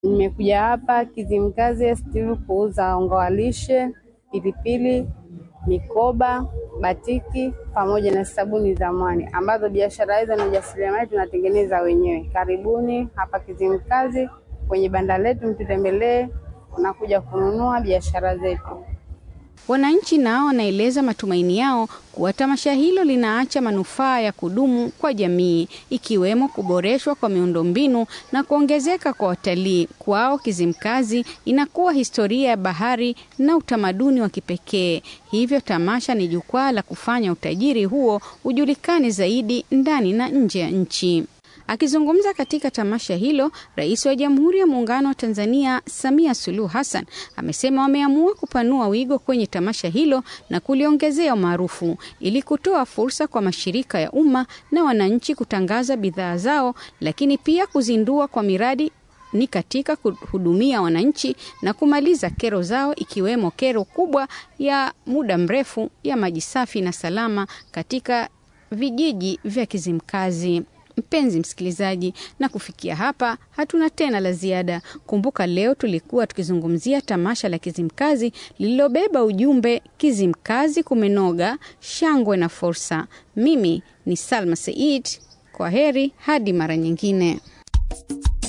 Nimekuja hapa Kizimkazi Steve kuuza unga wa lishe, pilipili, mikoba, batiki pamoja na sabuni za mwani ambazo biashara hizo na ujasiriamali tunatengeneza wenyewe. Karibuni hapa Kizimkazi kwenye banda letu, mtutembelee, unakuja kununua biashara zetu. Wananchi nao wanaeleza matumaini yao kuwa tamasha hilo linaacha manufaa ya kudumu kwa jamii ikiwemo kuboreshwa kwa miundombinu na kuongezeka kwa watalii. Kwao Kizimkazi inakuwa historia ya bahari na utamaduni wa kipekee. Hivyo tamasha ni jukwaa la kufanya utajiri huo ujulikane zaidi ndani na nje ya nchi. Akizungumza katika tamasha hilo, Rais wa Jamhuri ya Muungano wa Tanzania Samia Suluhu Hassan amesema wameamua kupanua wigo kwenye tamasha hilo na kuliongezea umaarufu ili kutoa fursa kwa mashirika ya umma na wananchi kutangaza bidhaa zao, lakini pia kuzindua kwa miradi ni katika kuhudumia wananchi na kumaliza kero zao ikiwemo kero kubwa ya muda mrefu ya maji safi na salama katika vijiji vya Kizimkazi. Mpenzi msikilizaji, na kufikia hapa hatuna tena la ziada. Kumbuka leo tulikuwa tukizungumzia tamasha la Kizimkazi lililobeba ujumbe Kizimkazi kumenoga, shangwe na fursa. Mimi ni Salma Said, kwa heri hadi mara nyingine.